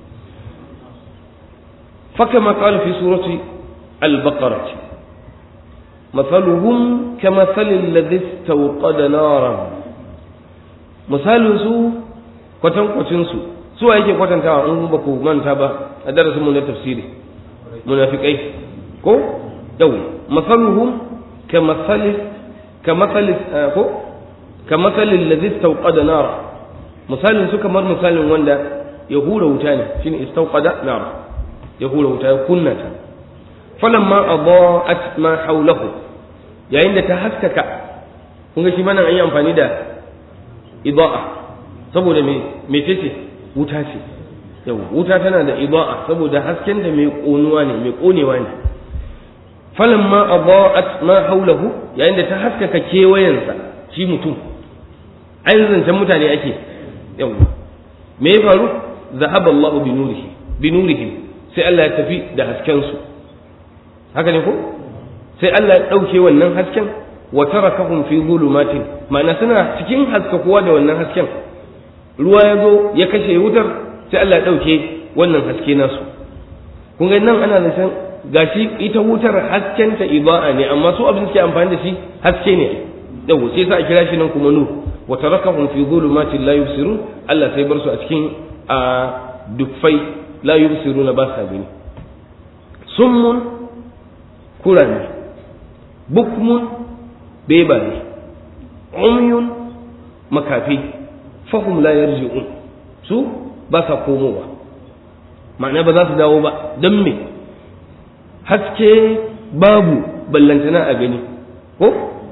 fakama qala fi surati al-baqarah مثلهم كمثل الذي استوقد نارا misalin su kwatankwacin su su wa yake kwatantawa in ba ku manta ba a darasin mu na tafsiri munafikai ko yau masaluhum ka masali ka masali ko ka masali alladhi istawqada nar misalin su kamar misalin wanda ya hura wuta ne shine istawqada nar ya hura wuta ya kunna ta falamma adaa'at ma hawlahu yayin da ta haskaka kun ga shi mana an yi amfani da ida'a saboda me mece ce wuta ce yau wuta tana da ida'a saboda hasken da mai konuwa ne mai konewa ne falamma adaa'at ma haulahu yayin da ta haskaka kewayensa shi mutum ai zancen mutane ake yau me ya faru zahaba Allahu bi nurihi bi nurihim sai Allah ya tafi da hasken su haka ne ko sai Allah ya dauke wannan hasken wa tarakahum fi zulumatin ma'ana suna cikin haskakuwa da wannan hasken ruwa ya zo ya kashe wutar sai Allah ya dauke wannan haske nasu kun ga nan ana zancen gashi ita wutar haskenta ida'a ne amma su abin suke amfani da shi haske ne yau sai sa a kira shi nan kuma nur wa tarakahum fi zulumatin la yubsirun Allah sai bar su a cikin a dufai la yubsiruna ba sa gani summun kurani bukmun bebaye umyun makafi fahum la yarji'un su ba sa komowa ma'ana ba za su dawo ba don me haske babu ballantana a gani ko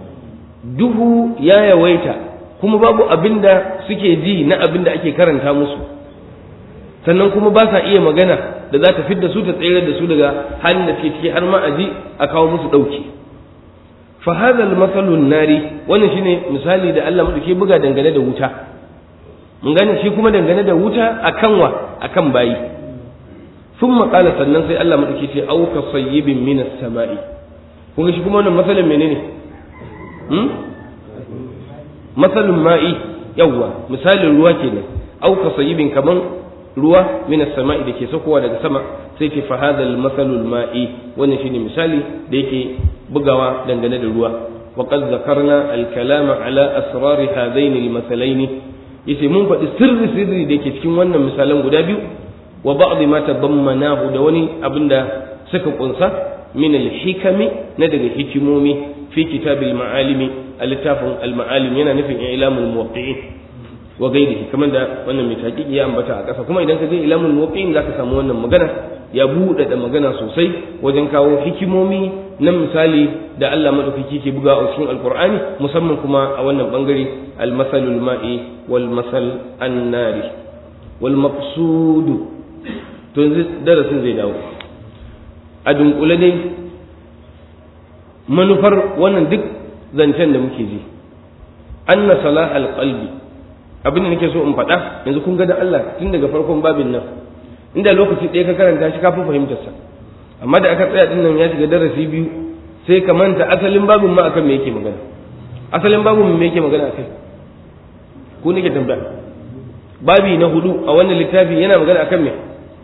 duhu ya yawaita kuma babu abin da suke ji na abin da ake karanta musu sannan kuma ba sa iya magana da za ta fidda su ta tsere da su daga halin da suke ciki har ma a ji a kawo musu ɗauki fa hadha al nari wannan shine misali da Allah madauke buga dangane da wuta mun gane shi kuma dangane da wuta akan wa akan bayi thumma qala sannan sai Allah madauke ce au ka sayyibin minas sama'i kun ga shi kuma wannan masalan menene hmm masalun ma'i yawwa misalin ruwa kenan au ka sayyibin kaman ruwa min as-sama'i dake sakowa daga sama sai ce fa hadha al-masalu al-ma'i wannan shine misali da yake bugawa dangane da ruwa wa qad zakarna al-kalama ala asrar hadain al-masalaini yace mun faɗi sirri sirri da yake cikin wannan misalan guda biyu wa ba'd ma tabammanahu da wani abinda suka kunsa min al-hikami na daga hikimomi fi kitabil ma'alimi al-littafin al-ma'alim yana nufin ilamul muwaqqi'in wa gairihi kamar da wannan mai taƙiƙi ya ambata a ƙasa kuma idan ka je ilamul muwaqqi'in zaka samu wannan magana ya buɗe da magana sosai wajen kawo hikimomi na misali da Allah madaukaki ke buga a cikin alqur'ani musamman kuma a wannan bangare al-masalul ma'i wal masal an-nari wal maqsud to yanzu darasin zai dawo a dunkule dai manufar wannan duk zancen da muke ji anna salah al-qalbi abin da nake so in faɗa yanzu kun ga da Allah tun daga farkon babin nan inda lokaci ɗaya ka karanta shi kafin fahimtar sa amma da aka tsaya din nan ya shiga darasi biyu sai ka manta asalin babin ma akan me yake magana asalin babin me yake magana akai ku nake tambaya babi na hudu a wannan littafi yana magana akan me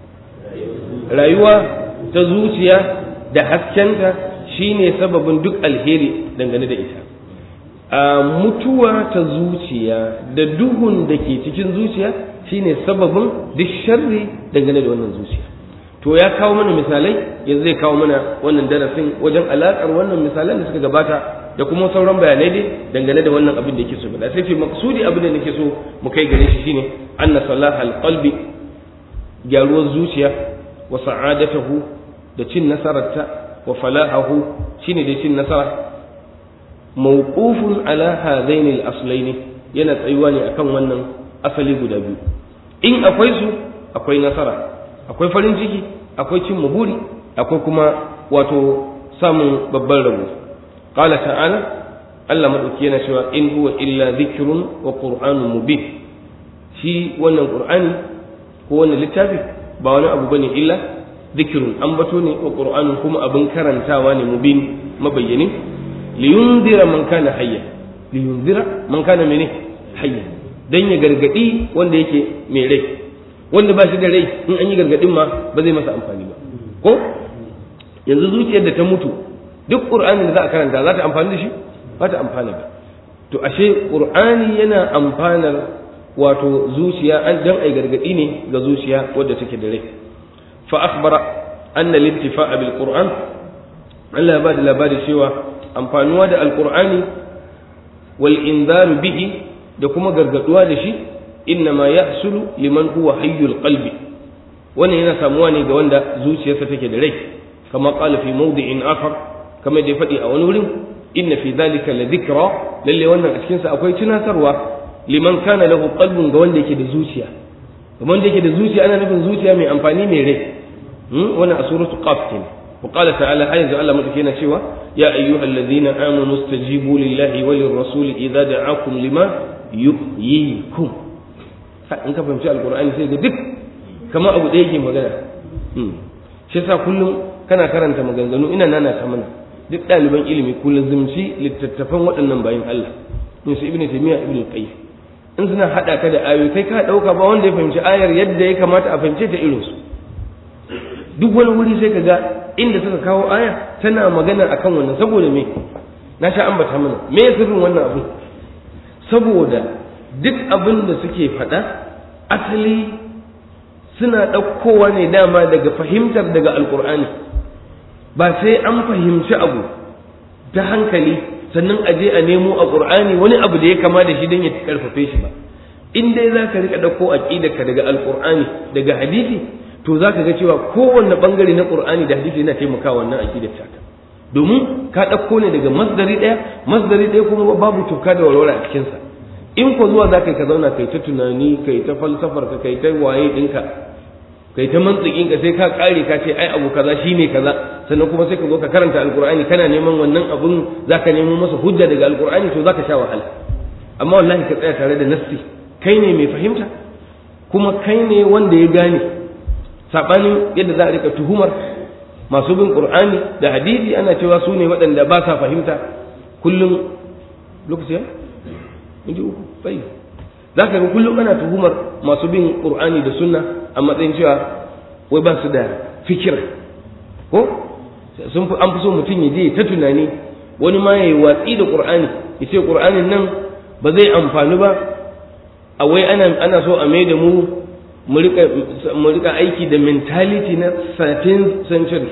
rayuwa ta zuciya da haskenta shine sababin duk alheri dangane da ita a mutuwa ta zuciya da duhun da ke cikin zuciya shine sababin duk sharri dangane da wannan zuciya to ya kawo mana misalai yanzu zai kawo mana wannan darasin wajen alaƙar wannan misalan da suka gabata da kuma sauran bayanai dai dangane da wannan abin da yake so da sai ce maksudi abin da nake so mu kai gare shi shine anna salaha alqalbi gyaruwar zuciya wa sa'adatahu da cin nasararta wa falahahu shine da cin nasara mawqufun ala hadaini al-aslaini yana tsayuwa ne akan wannan asali guda biyu in akwai su akwai nasara akwai farin ciki akwai cin buri akwai kuma wato samun babban rabo qala ta'ala Allah madauki yana cewa in huwa illa dhikrun wa qur'anun mubin shi wannan qur'ani ko wannan littafi ba wani abu bane illa dhikrun ambato ne wa qur'anun kuma abin karantawa ne mubin mabayyani liyunzira man kana hayya liyunzira man kana mene hayya dan ya gargadi wanda yake mai rai wanda ba shi da rai in an yi gargadin ma ba zai masa amfani ba ko yanzu zuciyar da ta mutu duk qur'anin da za a karanta za ta amfani da shi ba ta amfana ba to ashe qur'ani yana amfanar wato zuciya an dan ai gargadi ne ga zuciya wadda take da rai fa akhbara anna al-intifa'a bil qur'an Allah ya ba da labari cewa amfanuwa da alkur'ani wal inzaru bihi da kuma gargaduwa da shi innama yahsulu liman huwa hayyul qalbi wannan yana samuwa ne ga wanda zuciyarsa take da rai kama qala fi mawdi'in akhar kama da ya faɗi a wani wurin inna fi dhalika la dhikra lalle wannan a cikin sa akwai tunatarwa liman kana lahu qalbun ga wanda yake da zuciya kamar da yake da zuciya ana nufin zuciya mai amfani mai rai wannan a suratu qaf kenan وقال تعالى حيث الله مدكينا شوى يا أيها الذين آمنوا استجيبوا لله وللرسول إذا دعاكم لما يحييكم in ka fahimci alkur'ani sai ga duk kamar abu da yake magana shi yasa kullum kana karanta maganganu ina nana ta mana duk ɗaliban ilimi kullum zumci littattafan waɗannan bayan Allah in su ibnu taymiya ibnu qayyim in suna hada ka da ayoyi kai ka dauka ba wanda ya fahimci ayar yadda ya kamata a fahimce ta irin su duk wani wuri sai ka ga inda suka kawo aya tana magana akan wannan saboda me na sha ambata mana me sirrin wannan abu saboda duk abin da suke faɗa asali suna ɗaukowa ne dama daga fahimtar daga alkur'ani ba sai an fahimci abu ta hankali sannan a je a nemo a ƙur'ani wani abu da ya kama da shi don ya karfafe shi ba in dai za ka riƙa ɗauko aƙidarka daga alkur'ani daga hadisi to za ka ga cewa kowanne ɓangare na ƙur'ani da hadisi yana taimakawa wannan aƙidar taka domin ka ɗauko ne daga masdari ɗaya masdari ɗaya kuma babu tuka da walwala a cikinsa in ko zuwa za ka yi ka zauna kai ta tunani kai ta falsafar ka kai ta waye ɗinka kai ta mantsikin ka sai ka ƙare ka ce ai abu kaza shine kaza sannan kuma sai ka zo ka karanta alkur'ani kana neman wannan abun za ka nemo masa hujja daga alkur'ani to za ka sha wahala amma wallahi ka tsaya tare da nassi kai ne mai fahimta kuma kai ne wanda ya gane saɓanin yadda za a rika tuhumar masu bin qur'ani da hadisi ana cewa su ne waɗanda ba sa fahimta kullum lokaci ya inji uku sai za ka ga kullum ana tuhumar masu bin qur'ani da sunna a matsayin cewa wai ba su da fikira ko sun fi an fi so mutum ya je ta tunani wani ma ya yi watsi da qur'ani ya ce qur'anin nan ba zai amfani ba a wai ana ana so a mai da mu mu rika aiki da mentality na 13th century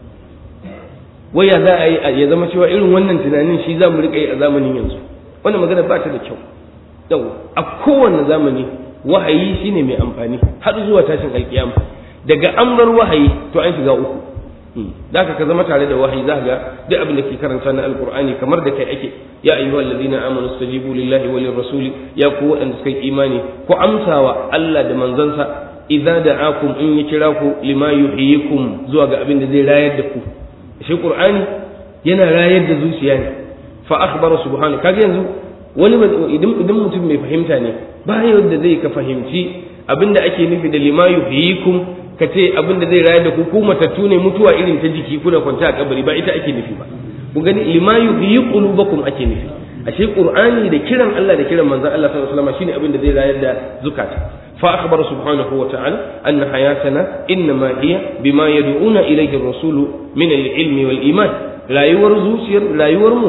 waya za a yi ya zama cewa irin wannan tunanin shi za mu rika yi a zamanin yanzu wannan magana ba ta da kyau yau a kowane zamani wahayi shine mai amfani har zuwa tashin alkiyama daga amrar wahayi to an shiga uku da ka zama tare da wahayi za ga duk abin da ke karanta na alkur'ani kamar da kai ake ya ayyuhal ladina amanu stajibu lillahi wa lirrasuli ya ku waɗanda suka yi imani ku amsawa Allah da manzansa idza da'akum in ya kira ku lima yuhyikum zuwa ga abin da zai rayar da ku shi qur'ani yana rayar da zuciya ne fa akhbara subhanahu kaga yanzu wani idan idan mutum mai fahimta ne ba yadda zai ka fahimci abin da ake nufi da lima yuhyikum ka ce abin da zai rayar da ku ku matattu ne mutuwa irin ta jiki kuna kwance a kabari ba ita ake nufi ba ku gani lima yuhyi qulubakum ake nufi ashe qur'ani da kiran Allah da kiran manzon Allah sallallahu alaihi wasallam shine abin da zai rayar da zukata fa akhbara subhanahu wa ta'ala anna hayatana inma hiya bima yad'una ilayhi ar-rasulu min al-ilmi wal iman rayuwar zuciyar rayuwar mu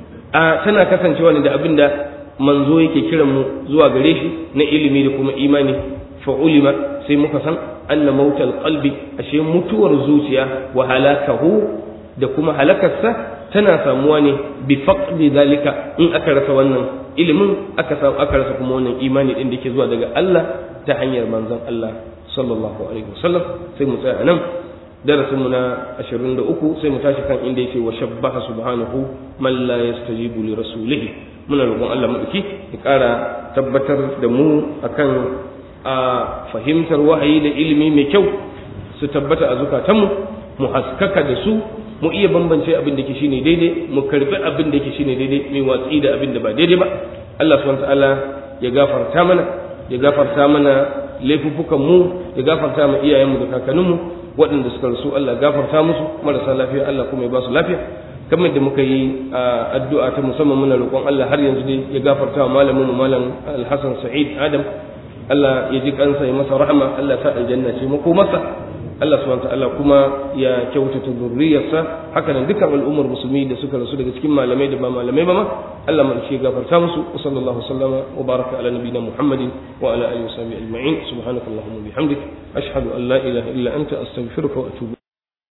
a tana kasancewa ne da abin da manzo yake kiran mu zuwa gare shi na ilimi da kuma imani fa ulima sai muka san anna mautal qalbi ashe mutuwar zuciya wa halakahu da kuma halakarsa tana samuwa ne bi faqdi zalika in aka rasa wannan ilimin aka samu aka rasa kuma wannan imani din da ke zuwa daga Allah ta hanyar manzon Allah sallallahu alaihi wasallam sai mu tsaya nan darasin mu na 23 sai mu tashi kan inda yake wa shabbaha subhanahu man la yastajibu li rasulihi muna roƙon Allah madauki ya ƙara tabbatar da mu akan a fahimtar wahayi da ilimi mai kyau su tabbata a zukatanmu mu haskaka da su mu iya bambance abin da ke shine daidai mu karbi abin da ke shine daidai mai watsi da abin da ba daidai ba Allah subhanahu ta'ala ya gafarta mana ya gafarta mana laifuffukan mu ya gafarta ma iyayenmu da kakanninmu waɗanda suka rasu Allah gafarta musu marasa lafiya Allah kuma ya ba su lafiya kamar da muka yi addu'a ta musamman muna roƙon Allah har yanzu dai ya gafarta wa malamin mu malam Al-Hasan Sa'id Adam Allah ya ji kansa ya masa rahama Allah ya sa aljanna ce mako masa Allah subhanahu ta'ala kuma ya kyautata zurriyarsa haka nan dukkan al'ummar musulmi da suka rasu daga cikin malamai da ba malamai ba ma Allah ma shi gafarta musu wa sallallahu sallama wa baraka ala nabiyina Muhammadin wa ala alihi wa sahbihi ajma'in subhanakallahumma bihamdik ashhadu an la ilaha illa anta astaghfiruka wa atubu